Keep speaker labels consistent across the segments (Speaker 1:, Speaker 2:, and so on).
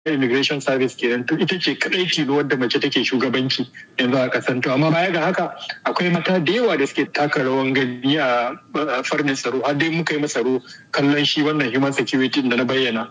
Speaker 1: immigration service kenan to ita ce kadai tilo wadda mace take shugabanci yanzu a kasan to amma baya ga haka akwai mata da yawa da suke taka rawan gani a farnin tsaro har dai muka yi tsaro kallon shi wannan human security da na bayyana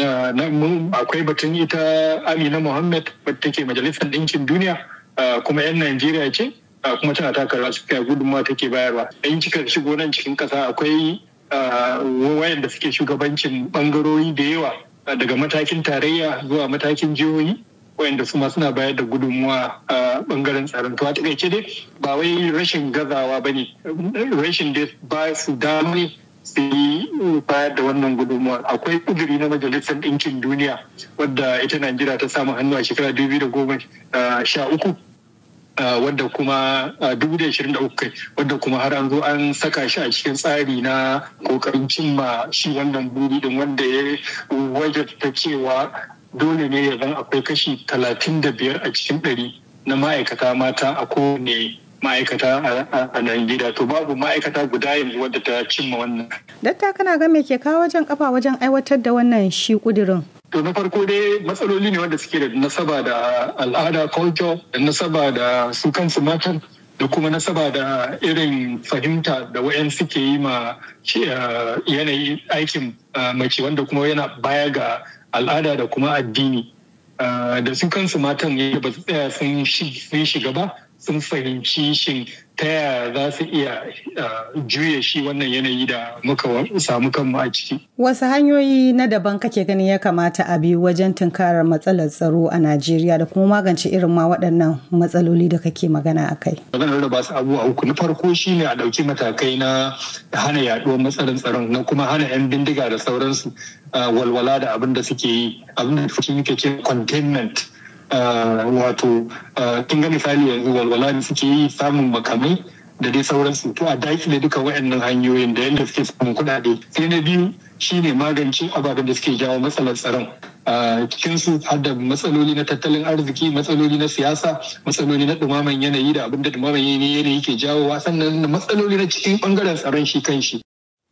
Speaker 1: akwai batun ita amina muhammad wadda take majalisar ɗinkin duniya kuma yan najeriya ce kuma tana taka rawa suka gudunmawa take bayarwa in kika shigo nan cikin ƙasa akwai wayanda suke shugabancin bangarori da yawa daga matakin tarayya zuwa matakin jihohi wayanda su ma suna bayar da gudunmuwa a bangaren tsaron to a takaice dai ba wai rashin gazawa ba ne rashin da ba su dama su yi bayar da wannan gudunmuwa akwai kuduri na majalisar ɗinkin duniya wadda ita najeriya ta samu hannu a shekara dubu da goma sha uku wadda kuma dubu da ashirin da uku wadda kuma har an zo an saka shi a cikin tsari na kokarin cimma shi wannan buri din wanda ya wajabta cewa dole ne ya zan akwai kashi talatin da biyar a cikin ɗari na ma'aikata mata a kowane ma'aikata a Najeriya to babu ma'aikata guda yanzu wadda ta cimma wannan.
Speaker 2: Datta kana ga me ke kawo wajen kafa wajen aiwatar da wannan shi kudirin?
Speaker 1: To na farko dai matsaloli ne wanda suke da nasaba da al'ada culture da nasaba da su kansu matan da kuma nasaba da irin fahimta da wayan suke yi ma yanayi aikin mace wanda kuma yana baya ga al'ada da kuma addini da su kansu matan ba su tsaya sun shiga ba sun fahimci shin ta yaya za su iya juya shi wannan yanayi da muka samu kanmu a ciki.
Speaker 2: Wasu hanyoyi na daban kake ganin ya kamata a bi wajen tunkarar matsalar tsaro a Najeriya da kuma magance irin ma waɗannan matsaloli da kake magana a kai.
Speaker 1: Maganar da ba su abubuwa uku na farko shine a ɗauki matakai na hana yaɗuwar matsalar tsaron na kuma hana 'yan bindiga da sauransu walwala da abin da suke yi abin da muke ce containment wato kin ga misali yanzu walwala da suke yi samun makamai da dai sauransu to a dakile duka waɗannan hanyoyin da yadda suke samun kuɗaɗe sai na biyu shine magance ababen da suke jawo matsalar tsaron cikin su har da matsaloli na tattalin arziki matsaloli na siyasa matsaloli na dumaman yanayi da abin da dumaman yanayi ke jawowa sannan matsaloli na cikin bangaren tsaron shi kan shi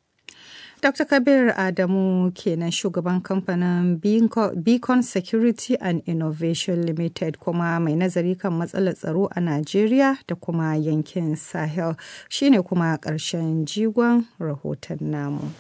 Speaker 2: Dr. Kabir Adamu kenan shugaban kamfanin Beacon Security and Innovation Limited kuma mai nazari kan matsalar tsaro a Najeriya da kuma yankin Sahel shine kuma ƙarshen jigon rahoton namu.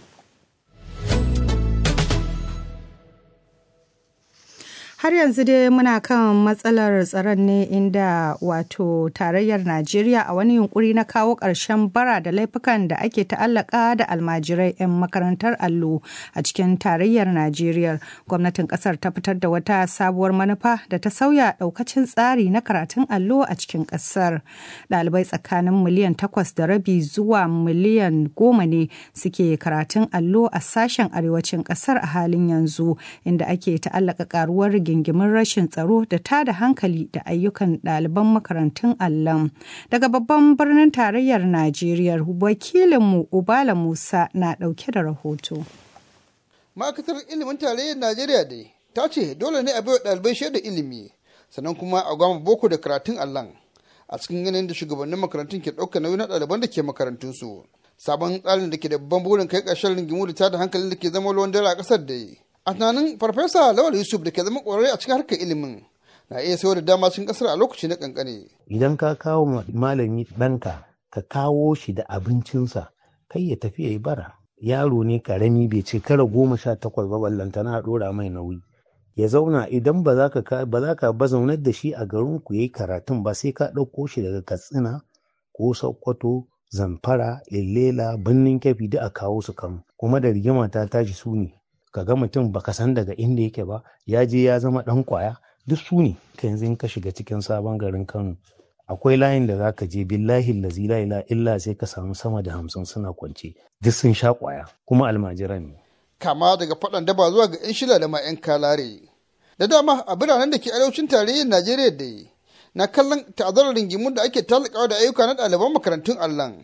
Speaker 2: har yanzu dai muna kan matsalar tsaron ne inda wato tarayyar najeriya a wani yunkuri na kawo ƙarshen bara da laifukan da ake ta'allaka da almajirai 'yan makarantar allo a cikin tarayyar najeriya gwamnatin ƙasar ta fitar da wata sabuwar manufa da ta sauya ɗaukacin tsari na karatun allo a cikin ƙasar ɗalibai tsakanin miliyan takwas da rabi zuwa miliyan goma ne suke karatun allo a sashen arewacin ƙasar a halin yanzu inda ake ta'allaka ƙaruwar rigingimin rashin tsaro da tada hankali da ayyukan ɗaliban makarantun allon daga babban birnin tarayyar najeriya wakilinmu ubala musa na ɗauke da rahoto
Speaker 3: ma'aikatar ilimin tarayyar najeriya dai ta ce dole ne a baiwa ɗalibai shaida ilimi sannan kuma a gwama boko da karatun allon a cikin yanayin da shugabannin makarantun ke ɗauka nauyi na ɗaliban da ke makarantunsu sabon tsarin da ke da babban burin kai ƙarshen rigimu da tada hankalin da ke zama ruwan dare a ƙasar da a tunanin farfesa lawal yusuf da ke zama ƙwararre a cikin harkar ilimin na iya sayar da dama cikin ƙasar a lokaci na ƙanƙane.
Speaker 4: idan ka kawo malami ɗanka ka kawo shi da abincinsa kai ya tafi ya yi bara yaro ne karami bai ce kara goma sha takwas ba ballantana a ɗora mai nauyi ya zauna idan ba za ka ba za ka ba zaunar da shi a garin ku yayi karatun ba sai ka ɗauko shi daga katsina ko sokoto zamfara illela birnin kyafi da a kawo su kan kuma da rigima ta tashi su ne ka ga mutum baka san daga inda yake ba ya je ya zama dan kwaya duk su ne ka yanzu in ka shiga cikin sabon garin kano akwai layin da zaka je billahi lazi la ila illa sai ka samu sama da hamsin suna kwance duk sun sha kwaya kuma almajiran ne
Speaker 3: kama daga faɗan daba zuwa ga 'yan shila da ma 'yan kalare da dama a biranen da ke arewacin tarayyar najeriya da na kallon ta'azzarar ringimun da ake talakawa da ayyuka na ɗaliban makarantun allan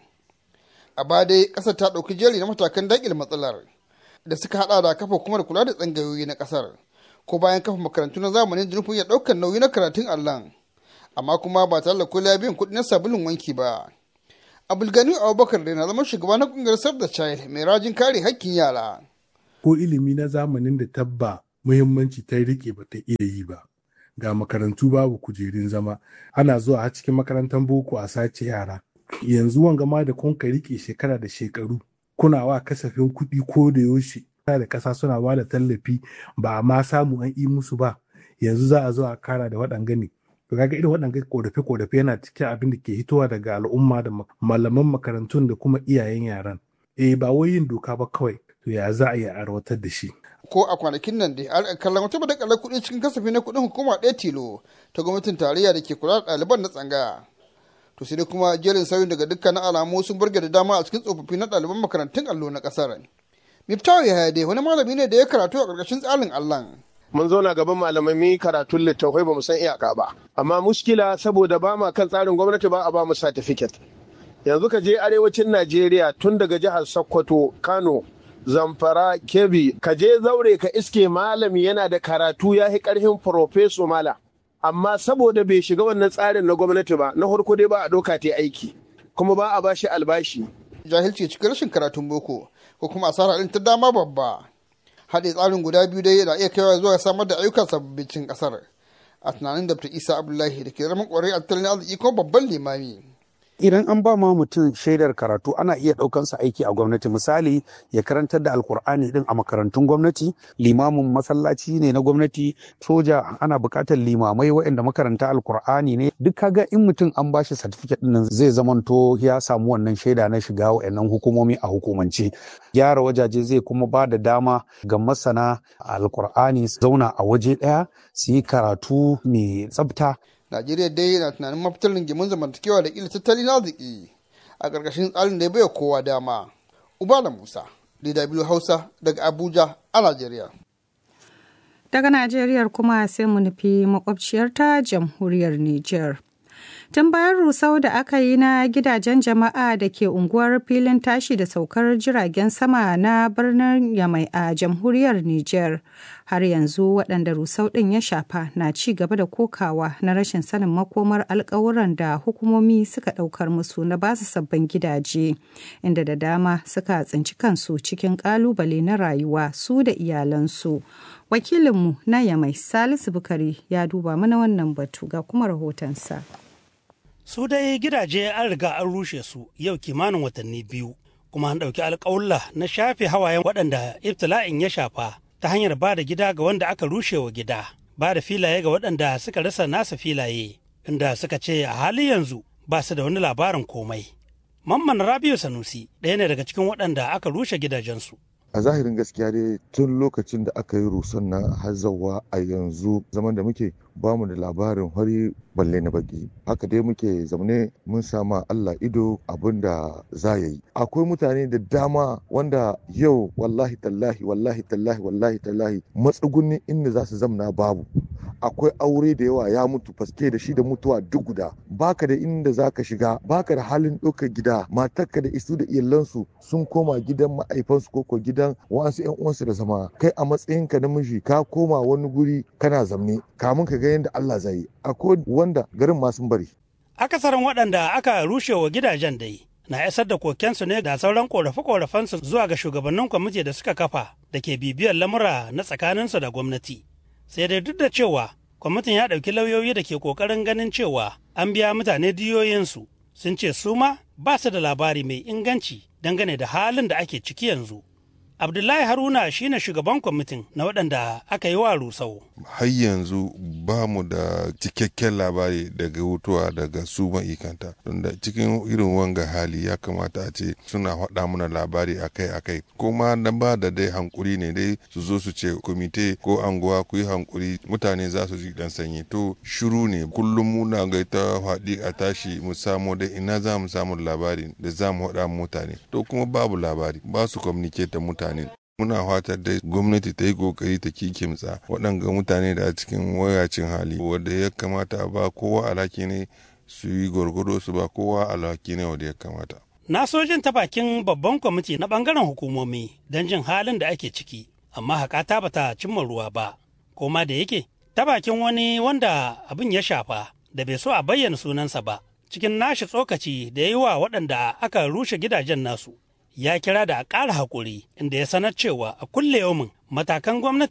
Speaker 3: a ba dai ƙasar ta ɗauki jeri na matakan daƙil matsalar da suka hada da kafa kuma da kula da tsangayoyi na kasar ko bayan kafa makarantu na zamanin da nufin ya daukar nauyi na karatun allan amma kuma ba tare da kula biyan kuɗi na sabulun wanki ba abulgani abubakar da na zama shugaba na kungiyar save the child mai rajin kare hakkin yara
Speaker 5: ko ilimi na zamanin da tabba muhimmanci ta rike ba ta iya yi ba ga makarantu babu kujerun zama ana zuwa har cikin makarantar boko a sace yara yanzu wanga ma da kun ka rike shekara da shekaru kuna wa kasafin kuɗi ko da yaushe da ƙasa suna ba da tallafi ba a ma samu an yi musu ba yanzu za a zo a kara da waɗanga ne to kaga irin waɗanga korafe korafe yana cikin abin da ke hitowa daga al'umma da malaman makarantun da kuma iyayen yaran eh ba wai yin doka ba kawai to ya za a yi arwatar da shi
Speaker 3: ko a kwanakin nan dai a kallon wata badakalar kuɗi cikin kasafi na kuɗin hukuma ɗaya tilo ta gwamnatin tarayya da ke kula da ɗaliban na tsangaya to sai dai kuma jerin sauyin daga dukkanin alamu sun burge da dama a cikin tsofaffi na ɗaliban makarantun allo na ƙasar miftawa ya dai wani malami ne da ya karatu a ƙarƙashin tsarin allan
Speaker 6: mun zauna gaban malamai mun karatun littattafai ba mu san iyaka ba amma muskila saboda ba ma kan tsarin gwamnati ba a ba mu certificate yanzu ka je arewacin najeriya tun daga jihar sokoto kano zamfara kebbi ka je zaure ka iske malami yana da karatu ya yi karfin profeso mala amma saboda bai shiga wannan tsarin na gwamnati ba na farko dai ba a doka ta aiki kuma ba a bashi albashi
Speaker 3: jahilci cikin rashin karatun boko ko kuma asara ɗin ta dama babba haɗe tsarin guda biyu dai yana iya kaiwa zuwa samar da ayyukan sababbin ƙasar a tunanin da isa abdullahi da ke zama ƙwarai a tattalin arziki ko babban limami
Speaker 7: idan an ba ma mutum shaidar karatu ana iya ɗaukansa aiki a gwamnati misali ya karantar da alkur'ani din a makarantun gwamnati limamin masallaci ne na gwamnati soja ana buƙatar limamai waɗanda makaranta alkur'ani ne duk kaga in mutum an bashi certificate din zai zamanto ya samu wannan shaida na shiga waɗannan hukumomi a hukumance gyara wajaje zai kuma ba da dama ga masana alkur'ani su zauna a waje ɗaya su yi karatu mai tsafta
Speaker 3: Najeriya dai na tunanin mafitar rigimin zamantakewa da ƙila tattalin arziki a ƙarƙashin tsarin da ya baiwa kowa dama. Ubala Musa, DW Hausa daga Abuja a Najeriya.
Speaker 2: Daga Najeriya kuma sai mu nufi makwabciyarta jamhuriyar Nijar. Tun bayan rusau da aka yi na gidajen jama'a da ke unguwar filin tashi da saukar jiragen sama na birnin Yamai a jamhuriyar Nijar, har yanzu waɗanda rusau ɗin ya shafa na ci gaba da kokawa na rashin sanin makomar alkawuran da hukumomi suka ɗaukar musu na basu sabbin gidaje, inda da dama suka tsinci kansu cikin ƙalubale na rayuwa su da iyalansu. Wakilinmu na Yamai Salisu Bukari ya duba mana wannan batu ga kuma rahotonsa.
Speaker 8: su dai gidaje an riga an rushe su yau kimanin watanni biyu kuma an ɗauki alƙawulla na shafe hawayen waɗanda ibtila'in ya shafa ta hanyar ba da gida ga wanda aka rushe wa gida ba da filaye ga waɗanda suka rasa nasa filaye inda suka ce a hali yanzu ba su da wani labarin komai mamman rabiu sanusi ɗaya ne daga cikin waɗanda aka rushe gidajensu
Speaker 9: a zahirin gaskiya dai tun lokacin da aka yi rusan na hazawa a yanzu zaman da muke bamu da labarin hori balle na baki haka dai muke zaune mun sama Allah ido abin da za ya yi akwai mutane da dama wanda yau wallahi tallahi wallahi tallahi wallahi tallahi matsugunnin inda za su zamna babu akwai aure da yawa ya mutu faske da shi da mutuwa duk guda baka da inda za ka shiga baka da halin ɗaukar gida matarka da isu da iyalansu sun koma gidan ma'aifansu ko gidan wasu yan uwansu da zama kai a matsayinka na miji ka koma wani guri kana zamne kamun ka ga yadda Allah zai yi akwai wanda garin ma sun bari
Speaker 8: akasarin waɗanda aka rushe wa gidajen dai na isar da kokensu ne da sauran korafe-korafensu zuwa ga shugabannin kwamiti da suka kafa da ke bibiyar lamura na tsakaninsu da gwamnati sai dai duk da cewa kwamitin ya ɗauki lauyoyi da ke ƙoƙarin ganin cewa an biya mutane diyoyinsu sun ce su ma ba su da labari mai inganci dangane da halin da ake ciki yanzu Abdullahi Haruna shine shugaban kwamitin na waɗanda aka yi wa rusau.
Speaker 10: Har yanzu ba mu da cikakken labari daga hutuwa daga su ma'ikanta. Tunda cikin irin wanga hali ya kamata a ce suna faɗa mana labari akai-akai. Kuma na ba da dai hankuri ne dai su zo su ce komite ko anguwa ku yi hankuri mutane za su ji dan sanyi. To shiru ne kullum muna ga ta faɗi a tashi mu samu dai ina za mu samu labari da za mu faɗa mutane. To kuma babu labari ba su communicate mutane. mutane muna fatar da gwamnati ta yi kokari ta kikimtsa waɗanga mutane da a cikin wayacin hali wanda ya kamata a ba kowa alhaki ne su yi gwargwado su ba kowa alhaki ne wanda ya kamata
Speaker 8: na sojin ta bakin babban kwamiti na bangaren hukumomi don jin halin da ake ciki amma haƙata bata cimma ruwa ba koma da yake ta bakin wani wanda abin ya shafa da bai so a bayyana sunansa ba cikin nashi tsokaci da ya yi wa waɗanda aka rushe gidajen nasu ya kira da a ƙara haƙuri inda ya sanar cewa a kulle yaumin matakan gwamnati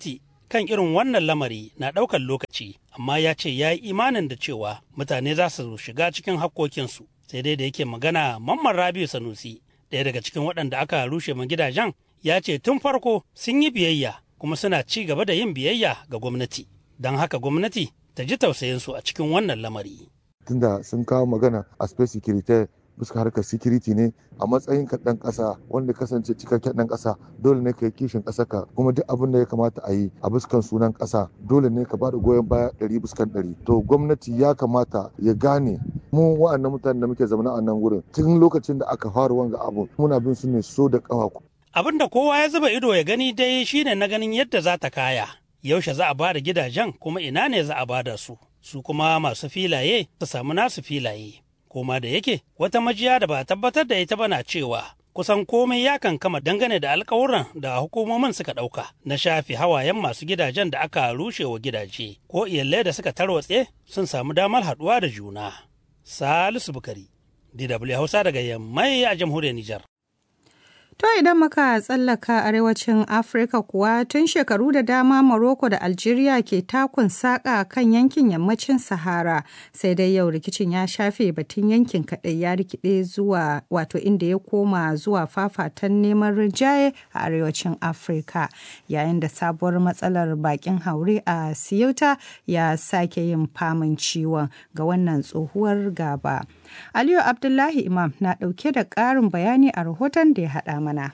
Speaker 8: kan irin wannan lamari na ɗaukar lokaci, amma ya ce ya yi imanin da cewa mutane za su shiga cikin hakkokinsu. Sai dai da yake magana Mamman Rabiu Sanusi, ɗaya daga cikin waɗanda aka rushe ma gidajen, ya ce tun farko sun yi biyayya kuma suna ci gaba da yin biyayya ga gwamnati. Don haka gwamnati ta ji tausayinsu a cikin wannan lamari.
Speaker 9: Tunda sun kawo magana a space security bisa harkar security ne a matsayin ka dan kasa wanda kasance cikakken dan kasa dole ne ka yi kishin ƙasa ka kuma duk abin da ya kamata a yi a buskan sunan kasa dole ne ka bada goyon baya ɗari buskan ɗari to gwamnati ya kamata ya gane mu wa'annan mutanen da muke zaune a nan wurin tun lokacin da aka fara wanga abu muna bin su ne so da ƙafa
Speaker 8: Abin da kowa ya zuba ido ya gani dai shine na ganin yadda za ta kaya yaushe za a ba da gidajen kuma ina ne za a ba da su su kuma masu filaye su samu nasu filaye koma da yake wata majiya da ba tabbatar da ita ba na cewa kusan komai ya kankama dangane da alkawuran da hukumomin suka ɗauka na shafe hawayen masu gidajen da aka rushe wa gidaje ko iyalai da suka tarwatse sun samu damar haɗuwa da juna. Salisu Bukari, DW Hausa daga Yammai a jamhuriyar Nijar.
Speaker 2: To idan muka tsallaka arewacin Afirka kuwa tun shekaru da dama Morocco da Algeria ke takun saƙa kan yankin yammacin Sahara sai dai yau rikicin ya shafe batun yankin kaɗai ya rikide zuwa wato inda ya koma zuwa fafatan neman rinjaye a arewacin Afirka yayin da sabuwar matsalar bakin haure a Ceuta ya sake yin famin ciwon ga wannan tsohuwar gaba. Aliyu Abdullahi Imam na ɗauke da ƙarin bayani a rahoton da ya haɗa mana.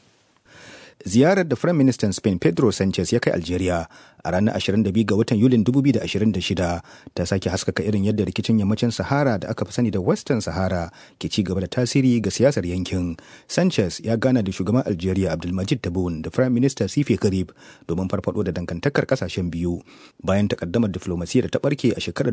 Speaker 11: Ziyarar da Firayim Ministan Spain Pedro Sanchez ya kai Algeria a ranar 22 ga watan Yulin 2026 ta sake haskaka irin yadda rikicin yammacin Sahara da aka fi sani da Western Sahara ke ci gaba da tasiri ga siyasar yankin. Sanchez ya gana da shugaban Algeria Abdulmajid Tabboune da Firayim Minista Sifi Karib domin farfado da dangantakar kasashen biyu bayan takaddamar diflomasiyya da ta barke a shekarar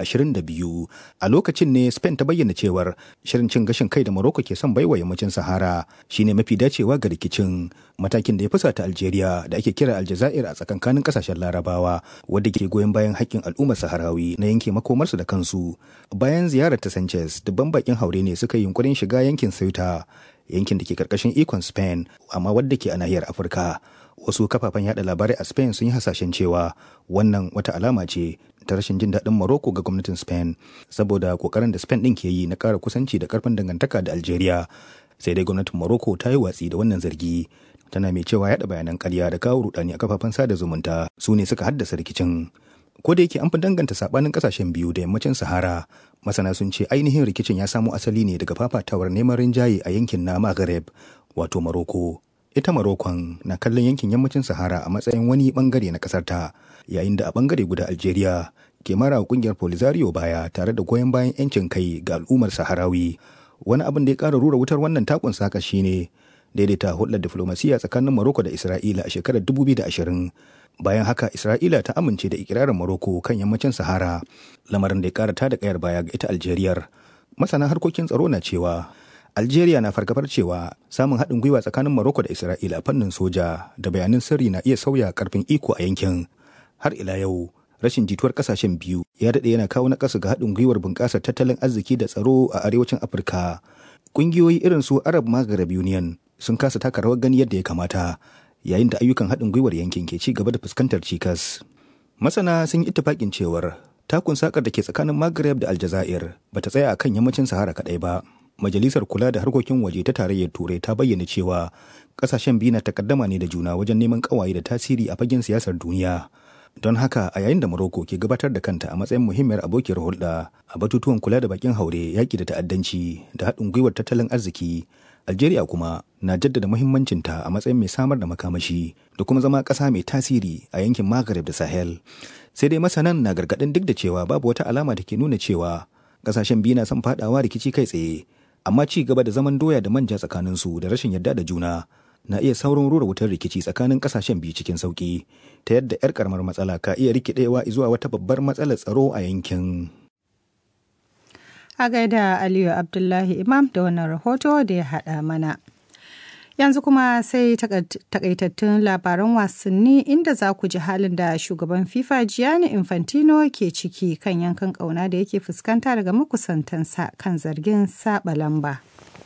Speaker 11: 2022. A lokacin ne Spain ta bayyana cewar shirin cin gashin kai da Morocco ke son baiwa yammacin Sahara shine mafi dacewa ga rikicin matakin da ya fusata Algeria da ake kira Aljazair a tsakankanin kasashen Larabawa wadda ke goyon bayan haƙƙin al'ummar Saharawi na yanke makomarsu da kansu. Bayan ziyarar ta Sanchez, dubban bakin haure ne suka yi yunkurin shiga yankin Ceuta, yankin da ke karkashin ikon Spain, amma wadda ke a nahiyar Afirka. Wasu kafafen yada labarai a Spain sun yi hasashen cewa wannan wata alama ce ta rashin jin daɗin Morocco ga gwamnatin Spain saboda kokarin da Spain ɗin ke yi na ƙara kusanci da ƙarfin dangantaka da Algeria. Sai dai gwamnatin Morocco ta yi watsi da wannan zargi tana mai cewa yada bayanan karya da kawo rudani a kafafen sada zumunta su ne suka haddasa rikicin ko da yake an fi danganta sabanin kasashen biyu da yammacin sahara masana sun ce ainihin rikicin ya samo asali ne daga fafatawar neman rinjaye a yankin na maghreb wato maroko ita marokon na kallon yankin yammacin sahara a matsayin wani bangare na kasar ta yayin da a bangare guda algeria ke mara kungiyar polisario baya tare da goyon bayan yancin kai ga al'ummar saharawi wani abin da ya kara rura wutar wannan takun saka shine daidaita hulɗar diflomasiyya tsakanin Morocco da Isra'ila a shekarar 2020. Bayan haka Isra'ila ta amince da ikirarin Morocco kan yammacin Sahara, lamarin da ya ƙara tada kayar baya ga ita Algeriyar. Masana harkokin tsaro na cewa Algeria na fargabar cewa samun haɗin gwiwa tsakanin Morocco da Isra'ila a fannin soja da bayanan sirri na iya sauya karfin iko a yankin. Har ila yau, rashin jituwar kasashen biyu ya daɗe yana kawo naƙasu ga haɗin gwiwar bunƙasar tattalin arziki da tsaro a arewacin Afirka. Ƙungiyoyi irin su Arab Maghreb Union sun kasa taka rawar gani yadda ya kamata yayin da ayyukan haɗin gwiwar yankin ke ci gaba da fuskantar cikas. Masana sun yi ittifaƙin cewar takun sakar da ke tsakanin Maghreb da Aljazair ba ta tsaya akan yammacin Sahara kaɗai ba. Majalisar kula da harkokin waje ta tarayyar Turai ta bayyana cewa ƙasashen biyu na takaddama ne da juna wajen neman ƙawaye da tasiri a fagen siyasar duniya. Don haka a yayin da Morocco ke gabatar da kanta a matsayin muhimmiyar abokiyar hulɗa a batutuwan kula da bakin haure yaƙi da ta'addanci da haɗin gwiwar tattalin arziki Algeria kuma na jaddada muhimmancinta a matsayin mai samar da makamashi da kuma zama ƙasa mai tasiri a yankin Maghreb da Sahel. Sai dai masanan na gargaɗin duk da cewa babu wata alama da ke nuna cewa ƙasashen biyu na son faɗawa rikici kai tsaye, amma ci gaba da zaman doya da manja tsakaninsu da rashin yarda da juna na iya saurin rura wutar rikici tsakanin ƙasashen biyu cikin sauƙi ta yadda 'yar karamar matsala ka iya rikidewa zuwa wata babbar matsalar tsaro a yankin.
Speaker 2: a gaida Aliyu Abdullahi Imam da wannan rahoto da ya haɗa mana. Yanzu kuma sai takaitattun labaran wasanni inda za ku ji halin da shugaban FIFA Gianni Infantino ke ciki kan yankan ƙauna da yake fuskanta daga makusantansa kan zargin saba lamba.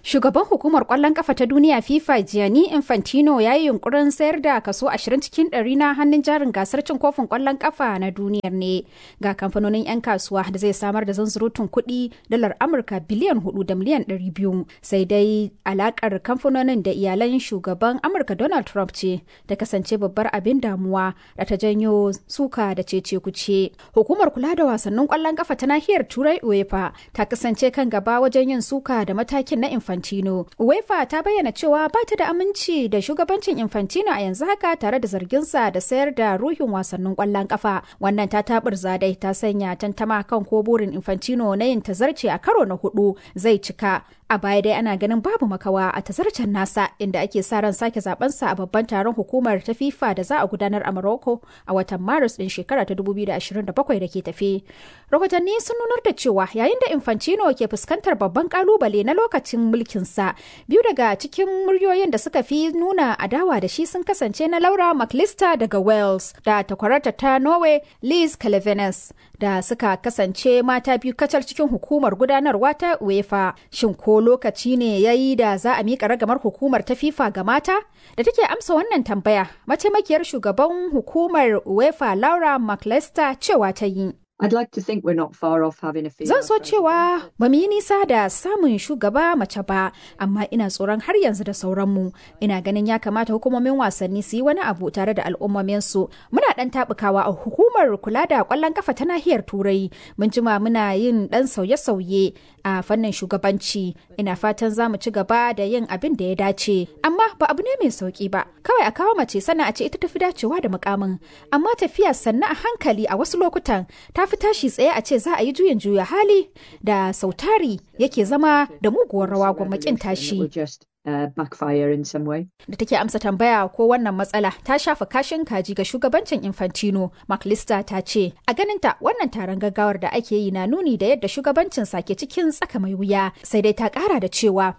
Speaker 12: Shugaban hukumar kwallon kafa ta duniya FIFA Gianni Infantino ya yi yunkurin sayar da kaso 20 cikin ɗari na hannun jarin gasar cin kofin kwallon kafa na duniyar ne ga kamfanonin 'yan kasuwa da zai samar da zanzurutun kuɗi dalar Amurka biliyan 4 da miliyan 200 sai dai alakar kamfanonin da iyalan shugaban Amurka Donald Trump ce ta kasance babbar abin damuwa da ta janyo suka da cece kuce. Hukumar kula da wasannin kwallon kafa ta nahiyar Turai UEFA ta kasance kan gaba wajen yin suka da matakin na Infantino. UEFA ta bayyana cewa ba ta da aminci da shugabancin Infantino a yanzu haka tare da zarginsa da sayar da ruhin wasannin kwallon kafa. Wannan ta tabar zadai ta sanya tantama kan ko burin Infantino na yin tazarce a karo na hudu zai cika. A baya dai ana ganin babu makawa a tazarcen nasa inda ake sa ran sake zabensa a babban taron hukumar ta FIFA da za a gudanar a Morocco a watan Maris din shekara ta 2027 da ke tafe. Rahotanni sun nunar da cewa yayin da Infantino ke fuskantar babban kalubale na lokacin mulkinsa biyu daga cikin muryoyin da suka fi nuna adawa da shi sun kasance na Laura McLister daga Wales da takwararta ta Norway Liz Calevenes da suka kasance mata biyu kacal cikin hukumar gudanarwa ta UEFA. Shin ko lokaci ne ya yi da za a miƙa ragamar hukumar ta FIFA ga mata? Da take amsa wannan tambaya, mataimakiyar shugaban hukumar UEFA Laura McLister cewa ta yi.
Speaker 13: I'd like to think we're not far off having a
Speaker 12: Zan so cewa ba mu yi nisa da samun shugaba mace ba, amma ina tsoron har yanzu da sauranmu. Ina ganin ya kamata hukumomin wasanni su yi wani abu tare da al'ummominsu. Muna ɗan taɓukawa a hukumar kula da ƙwallon kafa ta nahiyar Turai. Mun jima muna yin ɗan sauye-sauye a fannin shugabanci. Ina fatan za mu ci gaba da yin abin da ya dace. Amma ba abu ne mai sauki ba. Kawai a kawo mace sana a ce ita tafi dacewa da mukamin. Amma tafiya sannan a hankali a wasu lokutan ta fi tashi tsaye a ce za a yi juyin juya hali da sautari yake zama da muguwar rawa gwamnatin tashi.
Speaker 13: Uh, backfire in some way.
Speaker 12: Da take amsa tambaya ko wannan matsala ta shafa kashin kaji ga shugabancin Infantino, McLister ta ce, a ganinta wannan taron gaggawar da ake yi na nuni da yadda shugabancin ke cikin tsaka mai wuya, sai dai ta kara da cewa.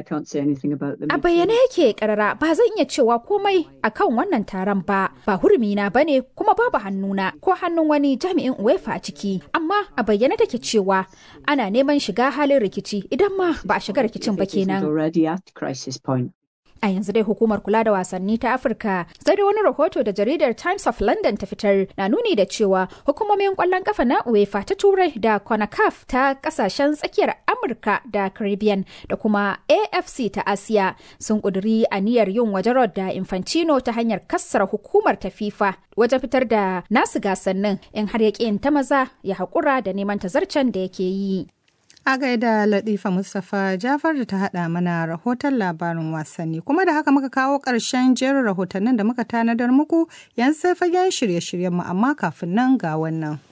Speaker 12: A bayyane yake karara ba zan iya cewa komai akan wannan taron ba, ba hurumina ba ne kuma babu hannuna ko hannun wani jami'in UEFA a ciki, amma a bayyane take cewa ana neman shiga halin rikici idan ma ba a shiga rikicin ba kenan.
Speaker 13: crisis point.
Speaker 12: A yanzu dai hukumar kula da wasanni ta Afirka sai da wani rahoto da jaridar Times of London ta fitar na nuni da cewa hukumomin kwallon kafa na UEFA ta Turai da CONACAF ta kasashen tsakiyar Amurka da Caribbean da kuma AFC ta Asiya sun kuduri aniyar yin wajarar da Infantino ta hanyar kassara hukumar ta FIFA wajen fitar da nasu gasannin in har ya ta maza ya haƙura da neman tazarcen da yake yi.
Speaker 2: A gaida Latifa Mustapha Jafar da ta haɗa mana rahoton labarin wasanni. Kuma da haka muka kawo ƙarshen jerin rahotannin da muka tanadar muku yanzu sai fagen shirye-shiryenmu amma kafin nan ga wannan.